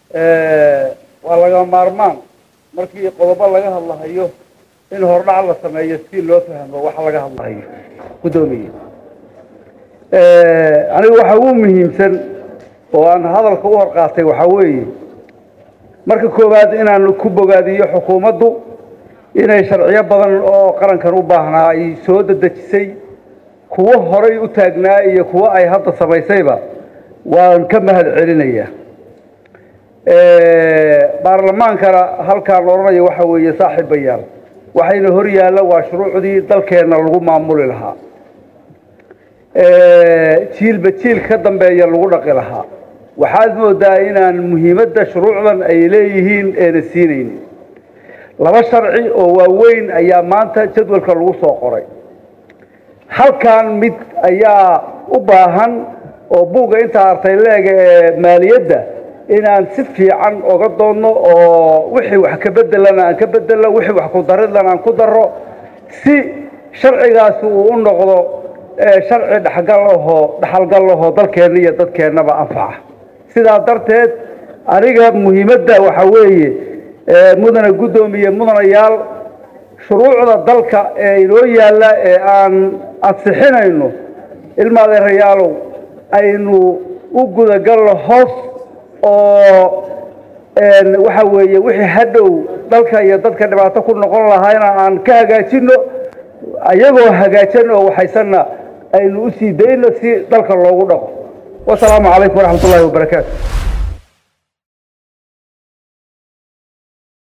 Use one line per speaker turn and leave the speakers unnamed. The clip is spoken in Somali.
waa laga maarmaan markii qodobo laga hadlahayo in hordhac la sameeyo si loo fahmo waxa laga hadlahayo guddoomiye aniga waxa ugu muhiimsan oo aan hadalka u hor qaatay waxaa weeye marka koowaad inaan ku bogaadiyo xukuumaddu inay sharciyo badan oo qarankan u baahnaa ay soo dedejisay kuwo horay u taagnaa iyo kuwo ay hadda samaysayba waan ka mahad celinayaa baarlamaankana halkaan odhanaya waxa weeye saaxiibayaal waxayna hor yaalla waa shuruucdii dalkeenna lagu maamuli lahaa jiilba jiil ka dambeeya lagu dhaqi lahaa waxaad moodaa inaan muhiimadda shuruucdan ay leeyihiin eena siinaynin laba sharci oo waaweyn ayaa maanta jadwalka lagu soo qoray halkan mid ayaa u baahan oo buugga intaa artay leega ee maaliyadda inaan si fiican oga doonno oo wixii wax ka bedelana aan ka bedelno wixii wax ku daridlana aan ku darro si sharcigaasi uu u noqdo sharci dhexgal ahoo dhexalgal ahoo dalkeenna iyo dadkeennaba anfaca sidaa darteed aniga muhiimadda waxaa weeye mudane guddoomiye mudanayaal shuruucda dalka ee inoo yaalla ee aan ansixinayno ilma adeerayaalow aynu u gudagalno hoos oo waxa weeye wixii hadhow dalka iyo dadka dhibaato ku noqon lahaayna aan ka hagaajino ayagoo hagaajan oo waxaysanna aynu u sii dayno si dalka loogu dhaqo wasalaamu calaykum waraxmat ullahi wabarakaatu